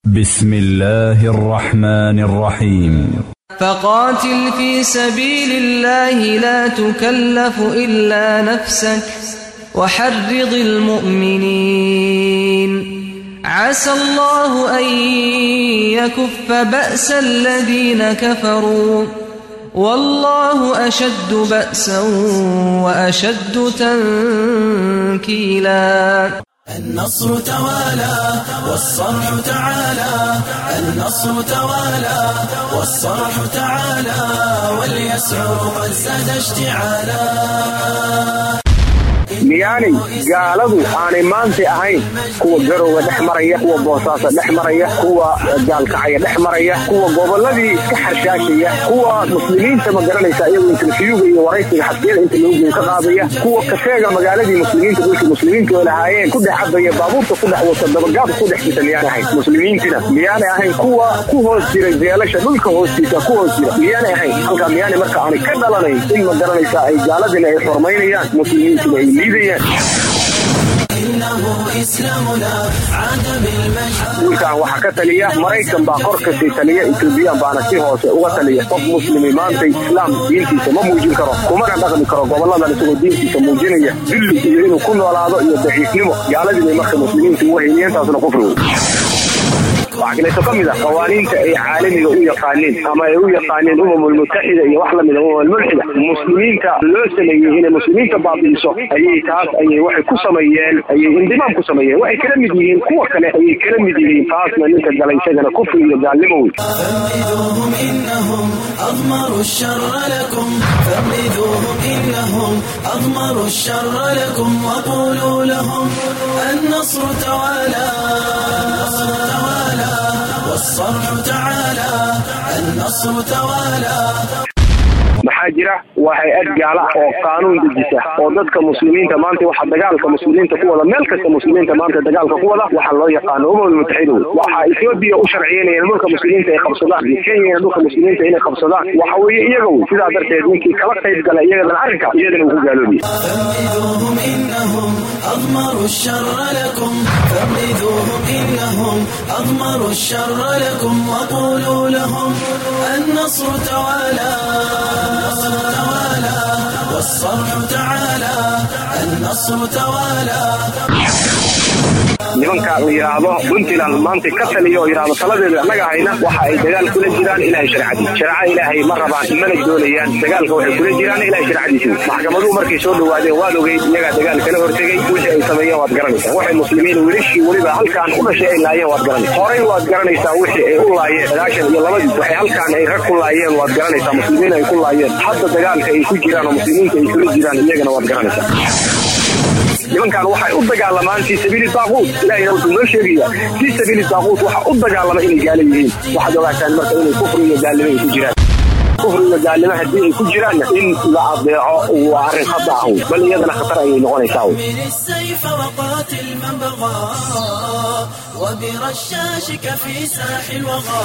بسم الله الرحمن الرحيم فقاتل في سبيل الله لا تكلف إلا نفسك وحرض المؤمنين عسى الله أن يكف بأس الذين كفروا والله أشد بأسا وأشد تنكيلا النصر توالى والصرح تعالى النصر توالى والصرح تعالى وليسعر قد زاد اشتعالا miyaanay gaaladu aanay maanta ahayn kuwa garowga dhex maraya kuwa boosaaso dhex maraya kuwa gaalkacaya dhex maraya kuwa gobolladii iska xarshaashaya kuwa muslimiinta ma garanaysa iyagoo interfiyuga iyo waraysiga xasbiyada inta loo geeyo ka qaadaya kuwa kafeega magaaladii muslimiinta dhulkii muslimiinta oo lahaayeen ku dhex cabaya baabuurta ku dhex wata dabagaab ku dhex jita miyaanay ahayn muslimiintina miyaanay ahayn kuwa ku hoos jira jeelasha dhulka hoostiisa ku hoos jira miyaanay ahayn halkaa miyaanay marka aanay ka dhalanayn in ma garanaysa ay gaaladina ay xormaynayaan muslimiintina ay liidayaan wiilkan waxaa ka taliya maraykan baa kor kasii taliya etoobiyaan baana si hoose uga taliya qof muslimi maanta islaam diintiisa ma muujin karo kumana dhaqmi karo goboladan isagoo diintiisa muujinaya dulli iyo inuu ku noolaado iyo daciifnimo gaaladii bay marka muslimiinta uga heliyantaasna kufri wey waxaa kaleeto ka mid ah qawaaniinta ay caalamiga u yaqaaniin ama ay u yaqaaniin umamul mutaxida iyo wax lamida umamul mulxida muslimiinta loo sameeyey inay muslimiinta baabi'iso ayay taas ayay waxay ku sameeyeen ayay indimaam ku sameeyeen waxay kala mid yihiin kuwa kale ayay kala mid yihiin taasna ninka gala isagana kufri iyo gaalnimo wey فانبذوهم إنهم أضمروا الشر لكم فانبذوهم إنهم أضمروا الشر لكم وقولوا لهم النصر توالى النصر توالى والصرح تعالى النصر توالى maxaa jira waa hay-ad gaala oo qaanuun dejisa oo dadka muslimiinta maanta waxa dagaalka muslimiinta ku wada meel kasta muslimiinta maanta dagaalka ku wada waxaa loo yaqaano umamul mutaxida wey waxaa etoobiya u sharciyeynayaan dhulka muslimiinta ay qabsadaan iyo kenyana dhulka muslimiinta inay qabsadaan waxa weeye iyaga wey sidaa darteed ninkii kala qayb gala iyagadana arrinka iyadana uu ku gaaloobiye فانبذوهم إنهم أضمروا الشر لكم فانبذوهم إنهم أضمروا الشر لكم وقولوا لهم النصر توالى النصر توالى والصرح تعالى النصر توالى nimanka la yidhaahdo puntland maanta ka taliya oo yidhaahdo taladeeda annaga hayna waxa ay dagaal kula jiraan ilahay sharcadii shareeca ilaahay ma rabaan mana doonayaan dagaalka waxay kula jiraan ilahay sharcadiisi maxkamaduhu markay soo dhawaadeen waad ogeyd iyagaa dagaal kala hortegey wixii ay sameeyeen waad garanaysaa waxay muslimiin wilishii weliba halkaan u dhashay ay laayeen waad garanaysaa horey waad garanaysaa wixii ay u laayeen sagaashan iyo labadii waxay halkaan ay rag ku laayeen waad garanaysaa muslimiin ay ku laayeen hadda dagaalka ay ku jiraan oo muslimiinta ay kula jiraan iyagana waad garanaysaa nimankan waxay u dagaalamaan fii sabiili daaquut ilahina wuxuu noo sheegaya fii sabiili daaquut waxa u dagaalama inay gaala yihiin waxaad ogaataan marka inay kufri iyo gaalnimo ay ku jiraan kufri iyo gaalnimo haddii ay ku jiraanna in la adeeco waa arrin khata ah wey bal iyadana khatar ayay noqonaysaa wey من السيف وقاتل من بغى وبرشاشك في ساح الوغى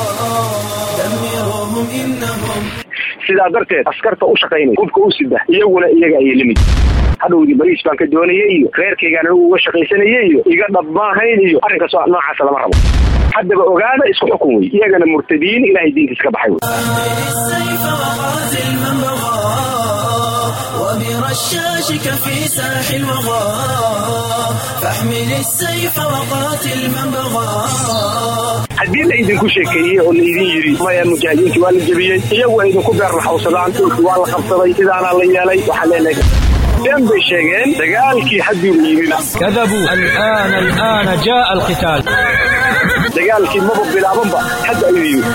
دمروهم إنهم sidaa darteed askarta u shaqaynay hubka u sida iyaguna iyaga ayay limid hadhowdii bariis baan ka doonayay iyo reerkaygaan anigu uga shaqaysanayay iyo iga dhab maahayn iyo arrinkaas noocaasa lama rabo haddaba ogaada isku xukun wey iyagana murtadiin ilahay diintiisa ka baxay wey من السيف وقاتل من بغى وبرشاشك في ساح الوغى فاحمل السيف وقاتل من بغى haddii la idinku sheekeeyey oo laydin yidhi maya mujaahidiintii waa la jebiyey iyagu ay idinku beer laxawsadaan dhulki waa la qabsaday sidaanaa la yeelay waxaan leenahay been bay sheegeen dagaalkii hadduu yimid كذبوا الآن الآن جاء القتال dagaalkii maba bilaabanba hadda ayuu yimid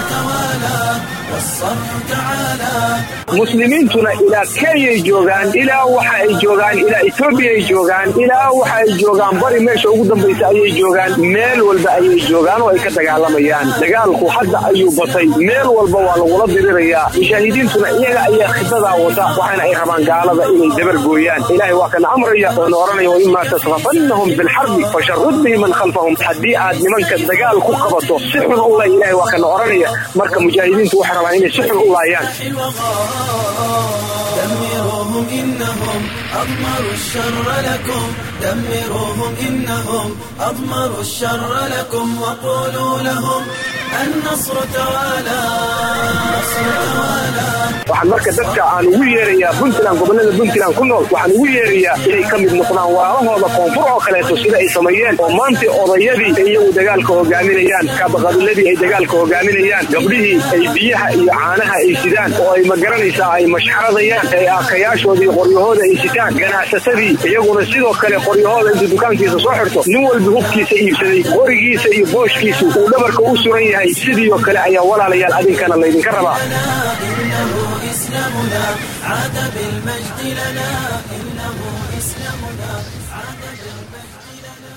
muslimiintuna ilaa kenyay joogaan ilaa waxa ay joogaan ilaa etoobiya ay joogaan ilaa waxa ay joogaan bari meesha ugu dambaysa ayay joogaan meel walba ayay joogaan oo ay ka dagaalamayaan dagaalku hadda ayuu batay meel walba waa lagula dirirayaa mujaahidiintuna iyaga ayaa khidadaa wata waxaana ay rabaan gaalada inay dabar gooyaan ilaahay waa kana amraya oona oranaya waimaa tasrafannahum bilxarbi fasharud bihi man khalfahum haddii aad nimanka dagaal ku qabato si xun u lay ilaahay waa kana oranaya marka mujaahidiintu waxay rabaan inay si xun u laayaan دمروهم دمروهم إنهم أضمروا الشر لكم دمروهم إنهم أضمروا الشر لكم وقولوا لهم النصر توالى النصر توالى waxaan marka dadka aan ugu yeerayaa puntland gobolada puntland ku nool waxaan ugu yeerayaa inay ka mid noqdaan waalahooda koonfur oo kaleeto sida ay sameeyeen oo maanta odayadii ay iyagu dagaalka hogaaminayaan kaabaqabiladii ay dagaalka hogaaminayaan gabdhihii ay biyaha iyo caanaha ay sidaan oo ay magaranaysaa ay mashxaradayaan ay aakayaashoodii qoryahooda ay sitaan ganacsatadii iyaguna sidoo kale qoryahooda intuu dukaankiisa soo xirto nin walba hubkiisa iibsaday qorigiisa iyo booshkiisu uu dhabarka u suran yahay sidii oo kale ayaa walaalayaal adinkana laydinka rabaa إنه إسلامنا عاد بالمجد لنا إنه إسلامنا عاد بالمجد لنا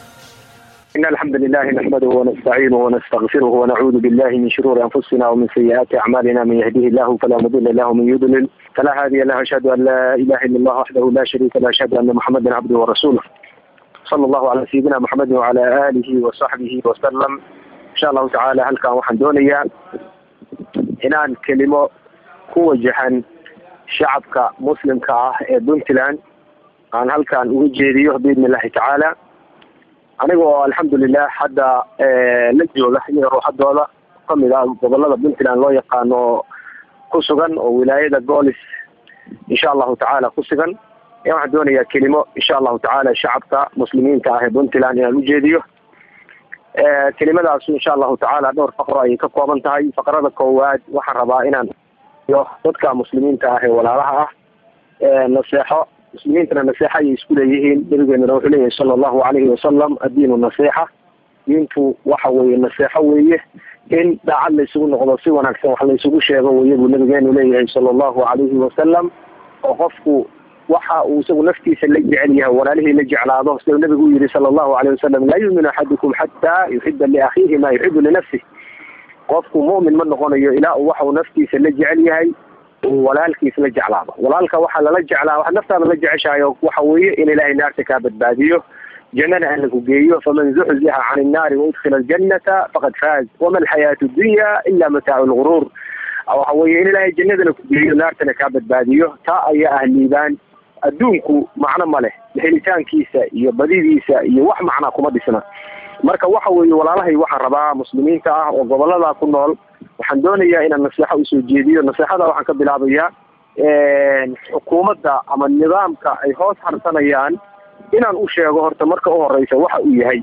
إن الحمد لله نحمده ونستعينه ونستغفره ونعوذ بالله من شرور أنفسنا ومن سيئات أعمالنا من يهديه الله فلا مضل له ومن يضلل فلا هادي له أشهد أن لا إله إلا الله وحده لا شريك له أشهد أن محمدا عبده ورسوله صلى الله على سيدنا محمد وعلى آله وصحبه وسلم إن شاء الله تعالى هل كان waxaan doonayaa inaan kelimo ku wajahan shacabka muslimka ah ee puntland aan halkan uga jeediyo biidni illahi tacaala aniga oo alxamdulilah hadda la jooga iyaga ruuxadooda kamid ah gobolada puntland loo yaqaano ku sugan oo wilaayada goolis insha allahu tacaala ku sugan ayaa waxaan doonayaa kelimo insha allahu tacaala shacabka muslimiinta ah ee puntland inaan ujeediyo kelimadaas insha allahu tacaala dhowr faqro ayay ka kooban tahay faqrada koowaad waxaan rabaa inaan iyo dadka muslimiinta ah ee walaalaha ah naseexo muslimiintana naseexa ayay isku leeyihiin nabigeenuna wuxuu leeyahay sala allahu calayhi wasalam addiinu nasiixa diintu waxa weeye naseexo weeye in daacad laysugu noqdo si wanaagsan wax laysugu sheego weye buu nabigeenu leeyahay sala allahu calayhi wasalam oo qofku waxa uu isagu naftiisa la jecel yahay walaalihii la jeclaado sidau nabigu u yihi sala allahu alayh wasalam laa yuuminu axadukum xataa yuxiba liakhiihi maa yuxibu linafsih qofku mu'min ma noqonayo ilaa uu waxa uu naftiisa la jecel yahay uu walaalkiis la jeclaado walaalka waxaa lala jeclaa waxaad naftaada la jeceshahay oo waxa weeye in ilaahay naarta kaa badbaadiyo jannana alla ku geeyo faman zuxzixa can innaari waudkhila aljannata faqad faaz wama alxayaatu dunya ila mataacu lguruur waxa weeye in ilaahay jannadana ku geeyo naartana kaa badbaadiyo taa ayaa ah liibaan adduunku macno ma leh helitaankiisa iyo badidiisa iyo wax macnaa kuma dhisna marka waxa weeye walaalahay waxaan rabaa muslimiinta ah oo gobolada ku nool waxaan doonayaa inaan naseexo usoo jeediyo naseexada waxaan ka bilaabayaa xukuumadda ama nidaamka ay hoos harsanayaan inaan u sheego horta marka u horeysa waxa uu yahay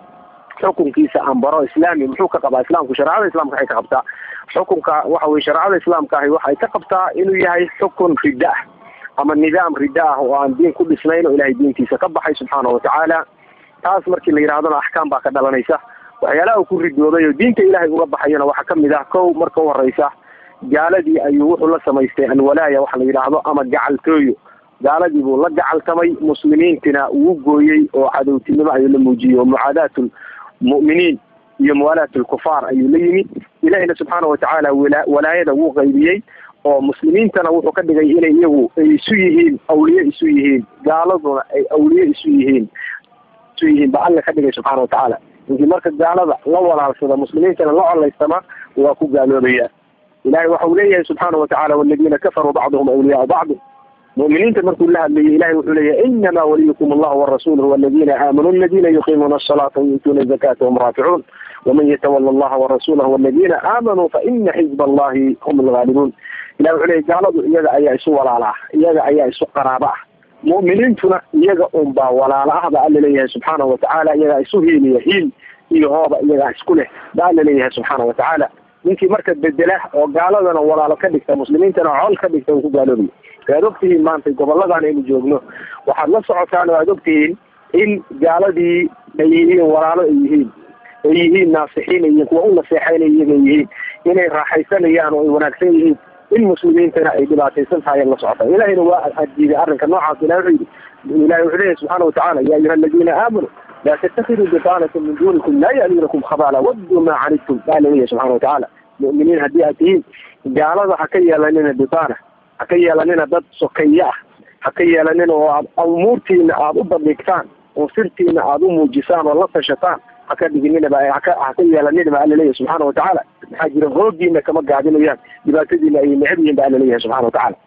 xukunkiisa aan baro islaami muxuu ka qabaa islaamku shareecada islaamka waxay ka qabtaa xukunka waxa weye shareecada islaamka ahi waxay ka qabtaa inuu yahay xukun ridda ah ama nidaam ridda ah oo aan diin ku dhisnayn oo ilahay diintiisa ka baxay subxaana watacaala taas markii la yidhahdona axkaam baa ka dhalanaysa waxyaalaha uu ku ridoobay oo diinta ilaahay uga baxayona waxaa kamid ah kow marka u horeysa gaaladii ayuu wuxuu la samaystay alwalaaya waxa la yidhaahdo ama gacaltooyo gaaladii buu la gacaltamay muslimiintina uu gooyey oo cadowtinimo ayuu la muujiyey oo mucaadaat lmu'miniin iyo muwaalaat lkufaar ayuu la yimi ilahina subxaana watacaala walaayada wuu qaybiyey oo muslimiintana wuxuu ka dhigay inay iyagu ay isu yihiin awliye isu yihiin gaaladuna ay awliye isu yihiin isu yihiin ba alla ka dhigay subxaana watacaala ninkii marka gaalada la walaalsada muslimiintana la colaystama waa ku gaaloobaya ilahay waxa uu leeyahay subxaana watacaala waladiina kafaruu bacduhum awliyaau bacdi mu'miniinta markuu la hadlayay ilahay wuxuu leeyahay inama waliyukum allahu warasuluhu waladiina aamanuu aladiina yuqiimuuna asalaata wayuutuuna azakata wahum raaficuun waman yatawala allaha warasulahu waladiina aamanuu faina xizba allahi hum algaalibuun ilah wuxuu leeyahy gaaladu iyaga ayaa isu walaala ah iyaga ayaa isu qaraabo ah mu'miniintuna iyaga unbaa walaalo ah ba alla leeyahay subxaana watacaala iyagaa isu hiiliya hiil iyo hooba iyagaa isku leh ba alla leeyahay subxaana watacaala ninkii marka bedela oo gaaladana walaalo ka dhigta muslimiintana col ka dhigta uu ku gaaloobayo waad ogtihiin maanta goboladan aynu joogno waxaad la socotaan waad ogtihiin in gaaladii ay yihiin walaalo ay yihiin ay yihiin naasixiin ay yihiin kuwa u naseexaynay iyaga yihiin inay raaxaysanayaan oo ay wanaagsan yihiin in muslimiintana ay dhibaataysan tahay la socota ilahayna waa adiiday arrinka noocaas ilah wuxuu yidhi ilahi wuxuu leeyahy subxaana watacaala ya ayuha aladiina aamanuu laa tattakiduu bitaanata min duunikum laa ya'luunakum khabala wadduu maa canidtum baa laleeyahy subxana watacaala mu'miniin haddii aad tihiin gaalada ha ka yeelanina bitaana ha ka yeelanina dad sokeeye ah ha ka yeelanina oo aad umuurtiina aada u bandhigtaan oo sirtiina aada u muujisaan oo la tashataan haka dhigininaba haka haka yeelanina ba alla leeyahy subxaana watacaala maxaa jira hoogiina kama gaabinayaan dhibaatadiina ayay necab yihin ba alla leeyahay subxana watacaala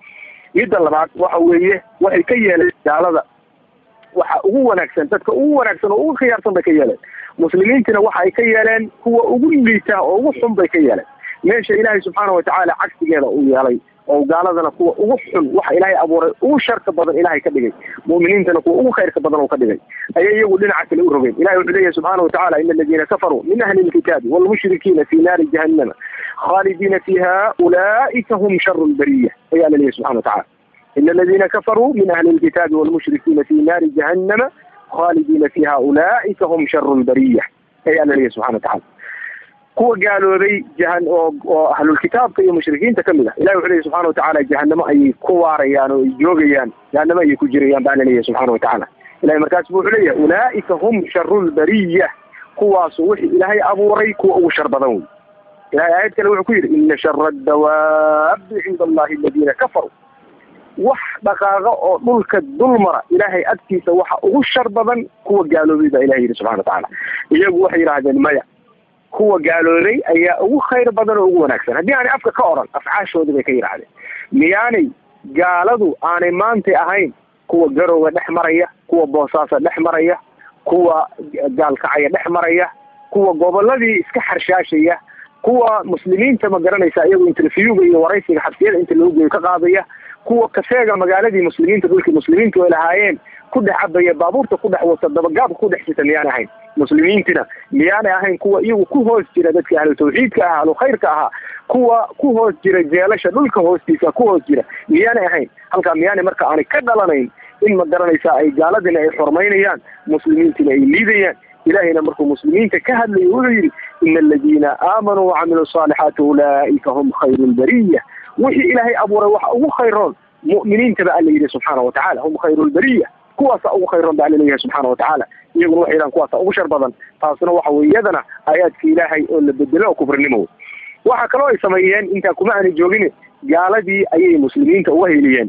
midda labaad waxa weeye waxay ka yeeleen gaalada waxa ugu wanaagsan dadka ugu wanaagsan oo ugu khiyaarsan bay ka yeeleen muslimiintina waxa ay ka yeeleen kuwa ugu liita oo ugu xun bay ka yeeleen meesha ilaahay subxaana watacaala cagsigeeda uu yeelay oo gaaladana kuwa ugu xun waxa ilaahay abuuray ugu sharka badan ilaahay ka dhigay mu'miniintana kuwa ugu khayrka badan uu ka dhigay ayay iyagu dhinaca kale u rogeen ilahay wuxuu leeyahay subxaana watacaala ina aladiina kafaruu min ahli lkitaabi waalmushrikiina fi naari jahannama khaalidiina fiiha ulaa'ika hum sharu lbariya ayaa la leeyahay subxana watacaala ina aladiina kafaruu min ahli lkitaabi waalmushrikiina fi naari jahannama khaalidiina fiiha ulaa'ika hum sharu lbariya ayaa la leeyahay subxana watacaala kuwa gaaloobay jahan oo oo ahlulkitaabka iyo mushrikiinta kamid ah ilahi wuxuu leeyahy subxana watacaala jahanamo ayay ku waarayaan oo ay joogayaan jahanamo ayay ku jirayaan baa laleeyahay subxana watacaala ilahay markaas bu wuxuu leeyahay ulaa'ika hum sharu lbariya kuwaasu wixii ilaahay abuuray kuwa ugu shar badan wey ilahay aayad kale wuxuu ku yidhi ina shara adawaabi cinda allahi aladiina kafaruu wax dhaqaaqa oo dhulka dulmara ilaahay agtiisa waxa ugu shar badan kuwa gaaloobay baa ilahay yidhi subxana watacaala iyagu waxay yidhahdeen maya kuwa gaaloobay ayaa ugu khayr badan oo ugu wanaagsan haddii aanay afka ka oran afcaashoodii bay ka yidhaahdeen miyaanay gaaladu aanay maantay ahayn kuwa garowga dhex maraya kuwa boosaasa dhex maraya kuwa gaalkacaya dhex maraya kuwa goboladii iska xarshaashaya kuwa muslimiinta ma garanaysa iyagu interviewga iyo waraysiga xabsiyada inta lagu geeyo ka qaadaya kuwa kafeega magaaladii muslimiinta dhulkii muslimiintu ay lahaayeen ku dhex cabaya baabuurta ku dhex wata dabagaabka ku dhex sita miyaanay ahayn muslimiintina miyaanay ahayn kuwa iyagu ku hoos jira dadka ahlu tawxiidka ahaa ahlu khayrka ahaa kuwa ku hoos jira jeelasha dhulka hoostiisa ku hoos jira miyaanay ahayn halkaa miyaanay marka aanay ka dhalanayn in ma garanaysaa ay gaaladina ay xurmaynayaan muslimiintina ay liidayaan ilahayna markuu muslimiinta ka hadlayo wuxuu yidhi ina aladiina aamanuu wacamiluu saalixaati ulaa'ika hum khayru lbariya wixii ilaahay abuuray waxa ugu khayroon mu'miniinta ba alla yidhi subxaana watacaala hum khayru lbariya kuwaasa ugu khayroon ba alla leeyahay subxaana watacaala iyaguna waxay yidhahan kuwaasa ugu shar badan taasna waxa weye iyadana aayaadka ilaahay oo la bedelo oo kufrinimo wey waxa kaloo ay sameeyeen intaa kuma aanay joogin gaaladii ayay muslimiinta uga heliyeen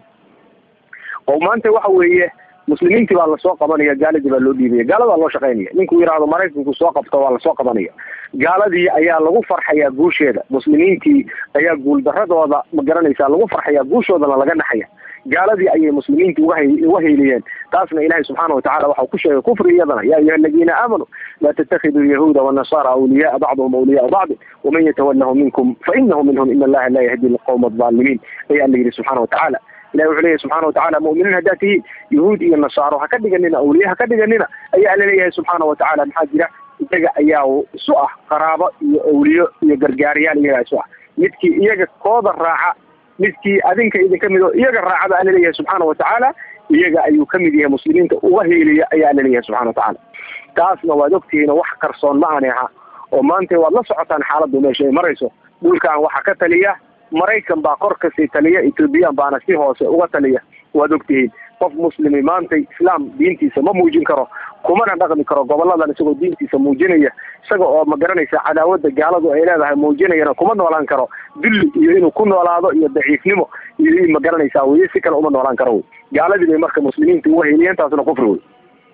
oo maanta waxa weeye muslimiintii baa lasoo qabanaya gaaladii baa loo dhiibaya gaaladaa loo shaqaynaya ninkuu yidhaahdo maraykanku soo qabto waa lasoo qabanaya gaaladii ayaa lagu farxayaa guusheeda muslimiintii ayaa guuldaradooda ma garanaysaa lagu farxayaa guushoodana laga naxaya gaaladii ayay muslimiinta uga uga heyliyeen taasna ilahay subxaana watacala waxau ku sheegay kufri iyadana ya ayuha aladiina aamanuu laa tatakiduu yahuuda wanasaara awliyaaa bacduhum awliyaaa bacdi waman yatawallahu minkum fainahu minhum in allaha laa yahdi lqawma alظaalimiin ayaa la yidhi subxana watacaala ilahi wuxuu leeyahy subxana watacaala mu'miniin haddaad tihiin yahuud iyo nasaaro ha ka dhiganina awliye ha ka dhiganina ayaa alla leeyahay subxaana watacaala maxaa jira iyaga ayaa isu ah qaraabo iyo awliyo iyo gargaariyaal iyagaa isu ah midkii iyaga kooda raaca midkii adinka idinka mid oo iyaga raacaba alla leeyahay subxaana watacaala iyaga ayuu ka mid yahay muslimiinta uga heeliya ayaa alla leeyahay subxana watacaala taasna waad ogtihiin wax qarsoon ma aanay aha oo maanta waad la socotaan xaaladdu meesha ay marayso dhulkan waxaa ka taliya maraykan baa kor kasii taliya ethoobiyan baana si hoose uga taliya waad ogtihiin qof muslimi maanta islaam diintiisa ma muujin karo kumana dhaqmi karo goboladan isagoo diintiisa muujinaya isaga oo ma garanaysa cadaawada gaaladu ay leedahay muujinayana kuma noolaan karo dulli iyo inuu ku noolaado iyo daciifnimo iyo ma garanaysaa weye si kale uma noolaan karo wey gaaladii bay marka muslimiinta uga heliyeen taasna kufri wey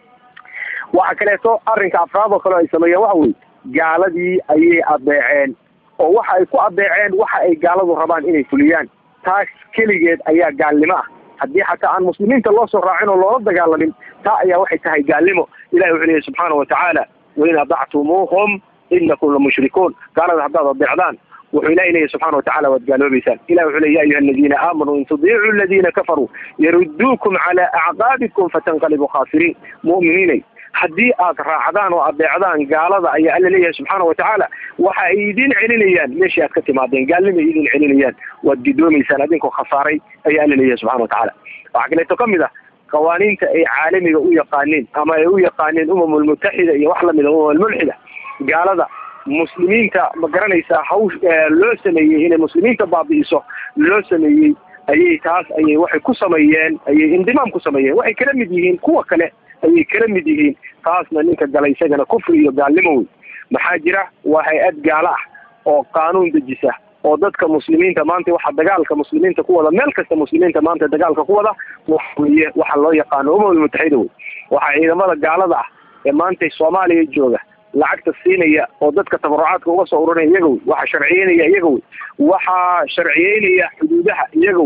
waxa kaleeto arrinka afraad oo kale ay sameeyeen waxa weye gaaladii ayay adeeceen oo waxa ay ku adeeceen waxa ay gaaladu rabaan inay fuliyaan taas keligeed ayaa gaalnimo ah haddii xataa aan muslimiinta loo soo raacin oo loola dagaalamin taa ayaa waxay tahay gaalnimo ilahi wuxuu leeyahy subxaana watacaala wain adactumuuhum inakum lamushrikuun gaalada haddaad adeecdaan wuxuu ilahi leeyahy subxana watacala waad gaaloobeysaan ilahi wuxuu ley ya ayuha aladiina aamanuu in tudiicuu aladiina kafaruu yaruduukum cala acqaabikum fatanqalibuu khaasiriin mu'miniinay haddii aad raacdaan oo adeecdaan gaalada ayaa alla leeyahay subxaana watacaala waxa ay idin celinayaan meeshii aad ka timaadeen gaalnimay idin celinayaan waad gidoomaysaan adinkoo khasaaray ayaa alla leeyahay subxana watacaala waxaa kaleeto ka mid ah qawaaniinta ay caalamiga u yaqaaneen ama ay u yaqaaneen umam lmutaxida iyo wax lamida umam almulxida gaalada muslimiinta ma garanaysaa hawsh loo sameeyey inay muslimiinta baabi'iso loo sameeyey ayay taas ayay waxay ku sameeyeen ayay indimaam ku sameeyeen waxay kala mid yihiin kuwa kale ayay kala mid yihiin taasna ninka gala isagana kufri iyo gaalnimo wey maxaa jira waa hay-ad gaalo ah oo qaanuun dejisa oo dadka muslimiinta maanta waxa dagaalka muslimiinta ku wada meel kasta muslimiinta maanta dagaalka ku wada waxa weye waxa loo yaqaano umam almutaxida wey waxaa ciidamada gaalada ah ee maanta soomaaliya jooga lacagta siinaya oo dadka tabarucaadka uga soo ururinaya iyaga wey waxaa sharciyeynaya iyaga wey waxaa sharciyeynaya xuduudaha iyaga wey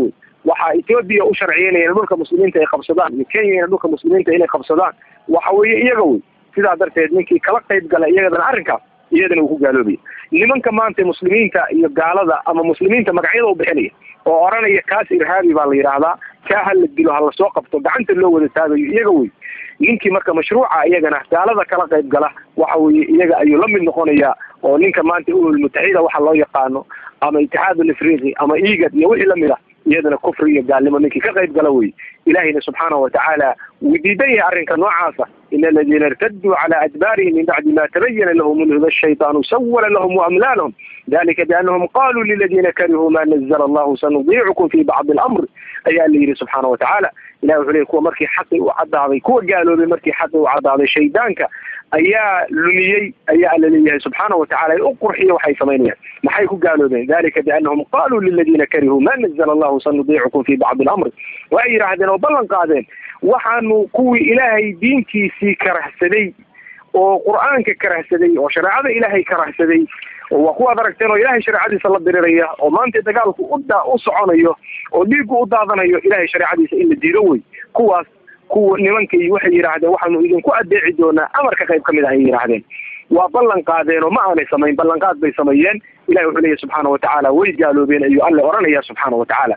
waxaa etoobiya u sharciyeynaya in dhulka muslimiinta ay qabsadaan iyo kenya in dhulka muslimiinta inay qabsadaan waxa weeye iyaga wey sidaa darteed ninkii kala qayb gala iyagadana arrinkaas iyadana uu ku gaaloobaya nimanka maanta muslimiinta iyo gaalada ama muslimiinta magacyada u bixinaya oo oranaya kaas irhaabi baa la yidhaahdaa kaa ha la dilo ha lasoo qabto gacanta loo wada taagayo iyaga wey ninkii marka mashruuca iyagana gaalada kala qayb gala waxa weeye iyaga ayuu la mid noqonayaa oo ninka maanta uhul mutaxida waxa loo yaqaano ama itixaad afriqi ama igad iyo wixii lamid ah iyadana kufri iyo gaalnimo ninkii ka qayb gala wey ilahina subxaanahu watacaala wuu diidan yahay arrinka noocaasa in aladiina irtaduu cala adbaarihim min bacdi ma tabayana lahum ulhuda shaytaanu sawala lahum waamlaa lahum dalika bianahum qaluu liladiina karihuu ma nazla allahu sanudiicukum fi bacdi alamr ayaa la yidhi subxaana watacaala ilahi wuxuu leey kuwa markii xaqi u cadaaday kuwa gaaloobay markii xaqi u cadaaday shaydaanka ayaa lumiyey ayaa alla leeyahay subxaana watacala u qurxiya waxay samaynayaan maxay ku gaaloobeen dalika bianahum qaluu liladiina karihuu ma nazla allahu sanudiicukum fi bacdi alamr waxay yidhaahdeen oo ballan qaadeen waxaanu kuwii ilaahay diintiisii karahsaday oo qur-aanka karahsaday oo shareecada ilaahay karahsaday waa kuwaad aragteen oo ilaahay shareecadiisa la diriraya oo maanta dagaalku uda u soconayo oo dhiigu u daadanayo ilaahay shareecadiisa in la diido wey kuwaas kuwa nimankii waxay yidhaahdeen waxaanu idinku adeeci doonaa amarka qayb kamid ah ayay yidhaahdeen waa ballan qaadeen oo ma aanay samayn ballanqaad bay sameeyeen ilahi wuxuu leeyahy subxaana watacaala way gaaloobeen ayuu alle oranaya subxaana watacaala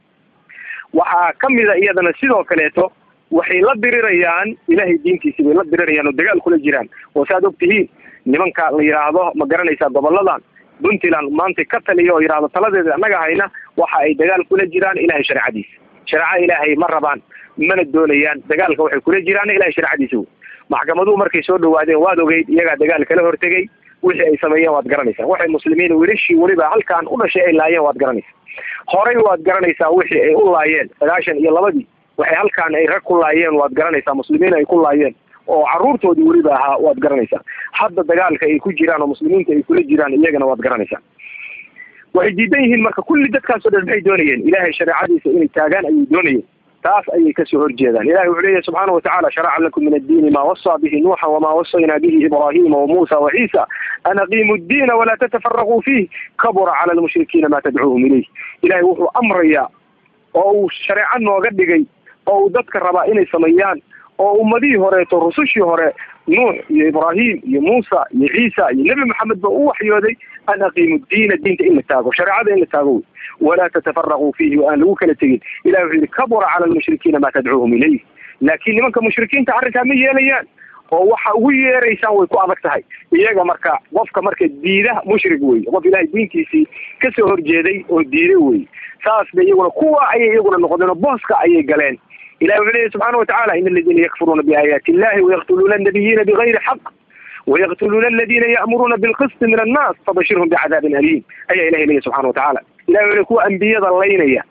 waxaa kamida iyadana sidoo kaleeto waxay la dirirayaan ilahay diintiisi bay la dirirayaan oo dagaal kula jiraan oo saaad og tihiin nimanka la yidhaahdo ma garanaysaa goboladan puntland maanta ka taliya oo yidhahdo taladeeda annaga hayna waxa ay dagaal kula jiraan ilahay shareecadiisa shareecada ilaahay ma rabaan mana doonayaan dagaalka waxay kula jiraan ilahay shareecadiisa wey maxkamaduhu markay soo dhawaadeen waad ogeyd iyagaa dagaal kala hortegay wixii ay sameeyeen waad garanaysaa waxay muslimiin wilashii weliba halkaan u dhashay ay laayeen waad garanaysaa horey waad garanaysaa wixii ay u laayeen sagaashan iyo labadii waxay halkaan ay rag ku laayeen waad garanaysaa muslimiin ay ku laayeen oo caruurtoodii weliba ahaa waad garanaysaa hadda dagaalka ay ku jiraan oo muslimiinta ay kula jiraan iyagana waad garanaysaa waxay diidan yihiin marka kulli dadkaas o dhan maxay doonayeen ilaahay shareecadiisa inay taagaan ayay doonayeen taas ayay kasoo horjeedaan ilahi wuxuu leeyahy subxaana watacala sharaca lakum min addiini ma wasaa bihi nuuxa wamaa wasaynaa bihi ibrahima wamuusa waciisa an aqiimu ddiina walaa tatafaraquu fiih kabura cala almushrikiina ma tadcuuhum ilayh ilahay wuxuu amrayaa oo uu shareeco nooga dhigay oo uu dadka rabaa inay sameeyaan oo ummadihii horeeto rusushii hore nuux iyo ibraahim iyo muusa iyo ciisa iyo nebi maxamed ba u waxyooday an aqiimu diina diinta in la taago shareecada in la taago wey walaa tatafaraquu fiihi o aan lagu kala tegin ilahi wuxuu yihi kabura cala almushrikiina ma tadcuuhum ilayh laakiin nimanka mushrikiinta arrinkaa ma yeelayaan oo waxa ugu yeeraysaan way ku adag tahay iyaga marka qofka marka diida mushrig wey qof ilahay diintiisii kasoo horjeeday oo diiday wey saas ba iyaguna kuwa ayay iyaguna noqdeen oo booska ayay galeen ilahi wuxuu leeyahy subxana watacala in aladiina yakfuruuna biaayaati illahi wayaqtuluuna annabiyiina bigayri xaq wayaqtuluuna aladina ya'muruuna bilqisti min annaas fabashirhum bicadaabin aliim ayaa ilahay leeyahy subxana watacala ilahi wuxuu kuwa ambiyada laynaya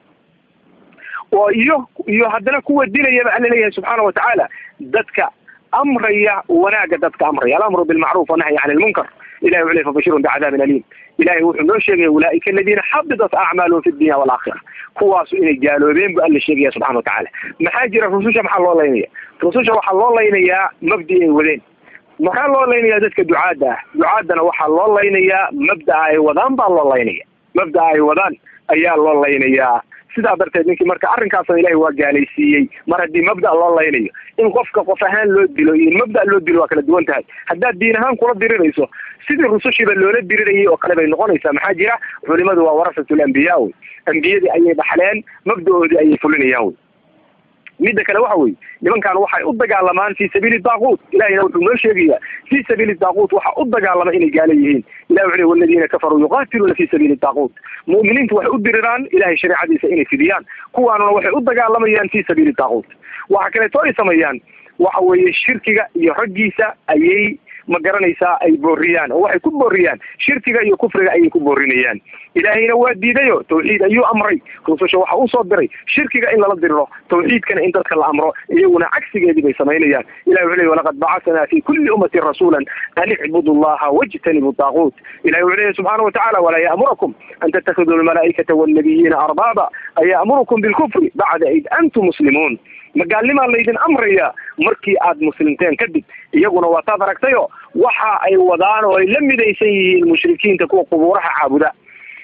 oo iyo iyo haddana kuwa dilayaba alla leeyahay subxaana watacaala dadka amraya wanaaga dadka amraya alamru bilmacruuf wanahyi can ilmunkar ilahi wuxuu ley fabashirhum bicadaabin aliim ilahay wuxuu noo sheegaya ulaaika aladiina xabidat acmaaluhum fi dunya waalaakhira kuwaasu inay gaaloobeen bu alla sheegaya subxana watacaala maxaa jira rususha maxaa loo laynaya rususha waxaa loo laynayaa mabdi ay wadeen maxaa loo laynayaa dadka ducaadda ah ducaaddana waxaa loo laynayaa mabdaa ay wadaan baa loo laynaya mabdaa ay wadaan ayaa loo laynayaa sidaa darteed ninkii marka arrinkaasna ilahay waa gaalaysiiyey mar haddii mabda loo laynayo in qofka qof ahaan loo dilo iyo in mabda loo dilo waa kala duwan tahay haddaad diin ahaan kula dirirayso sidii rusushiiba loola dirirayay oo kale bay noqonaysaa maxaa jira culimadu waa warasatul ambiyaa wey ambiyadii ayay dhaxleen mabda-oodii ayay fulinayaan wey midda kale waxa weye nimankan waxay u dagaalamaan fi sabiili daaquut ilahina wuxuu noo sheegayaa fi sabiili daaquut waxa u dagaalama inay gaala yihiin ilah wuxu le waladiina kafaruu yuqaatiluuna fi sabiili daaquut mu'miniintu waxay u diriraan ilahay shareecadiisa inay fidiyaan kuwaanuna waxay u dagaalamayaan fi sabiili daaquut waxa kaleeto ay sameeyaan waxa weeye shirkiga iyo raggiisa ayay ma garanaysaa ay booriyaan oo waxay ku booriyaan shirkiga iyo kufriga ayay ku boorinayaan ilaahayna waa diidayo tawxiid ayuu amray rususha waxa usoo diray shirkiga in lala diriro tawxiidkana in dadka la amro iyaguna cagsigeedii bay samaynayaan ilahi wuxu ley walaqad bacasanaa fi kulli ummatin rasuula an icbudu llaha wajtanibu daaquut ilahi wuxu leeyahy subxaana watacala walaa ya'murukum an tattakhiduu almalaa'ikata walnabiyiina arbaaba aya'murukum bilkufri bacda id antum muslimuun magaalnimaa laydin amraya markii aad muslimteen kadib iyaguna waa taad aragtayo waxa ay wadaan oo ay la midaysan yihiin mushrikiinta kuwa qubuuraha caabuda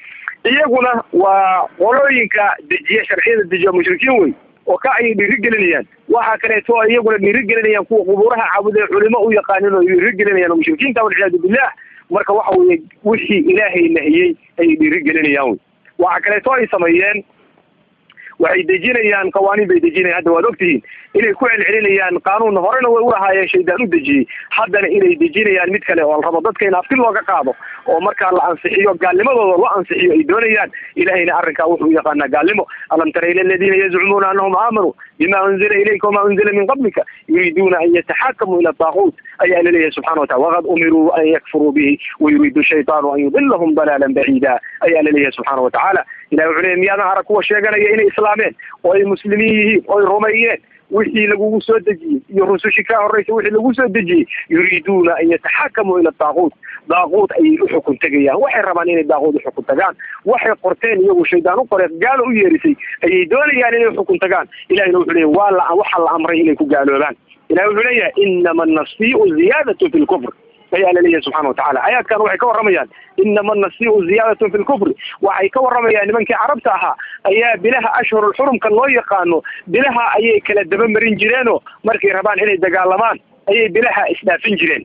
iyaguna waa qolooyinka dejiya sharciyada dejiya mushrikiin wey oo ka ayay dhiirigelinayaan waxaa kaleeto ay iyaguna dhiirigelinayaan kuwa qubuuraha caabuday culimo u yaqaanin oo dhiirigelinayaan oo mushrikiinta walciyaadu billah marka waxa weeye wixii ilaahay nahiyey ayay dhiirigelinayaan wey waxaa kaleeto ay sameeyeen waxay dejinayaan qawaaniin bay dejinayaan hadda waad ogtihiin inay ku celcelinayaan qaanuun horena way ulahaayeen shaydaan u dejiyey haddana inay dejinayaan mid kale oo la rabo dadka in afti looga qaado oo markaa la ansixiyo gaalnimadooda loo ansixiyo ay doonayaan ilahayna arrinkaa wuxuu u yaqaanaa gaalnimo alam tara ila aladiina yazcumuuna anahum aamanuu bima unzila ilayka wamaa unzila min qablika yuriiduuna an yataxakamuu ila taaquut ayaa laleeyahay subxana watacala waqad umiruu an yakfuruu bihi wayuriidu shaytaanu an yudilahum dalaalan baciida ayaa laleeyahay subxaana watacaala ilahi wuxuu leeyay miyaadan arag kuwa sheeganaya inay islaameen oo ay muslimiin yihiin oo ay rumeeyeen wixii lagugu soo dejiyey iyo rusushii ka horeysa wixii lagu soo dejiyey yuriiduuna an yataxakamuu ila daaquut daaquut ayay u xukun tegayaan waxay rabaan inay daaquut u xukun tagaan waxay qorteen iyagu shaydaan u qoreen gaalo u yeerisay ayay doonayaan inay uxukun tagaan ilahina wuxuu leeyahy waa la waxaa la amray inay ku gaaloobaan ilahi wuxuu leeyahay inama anasiiu ziyaadatu fi lkufr ayaa laleeyahay subxana watacala aayaadkan waxay ka warramayaan inama anasiiu ziyaadatun fi lkufri waxay ka warramayaan nimankii carabta ahaa ayaa bilaha ashhurulxurumka loo yaqaano bilaha ayay kala daba marin jireenoo markay rabaan inay dagaalamaan ayay bilaha isdhaafin jireen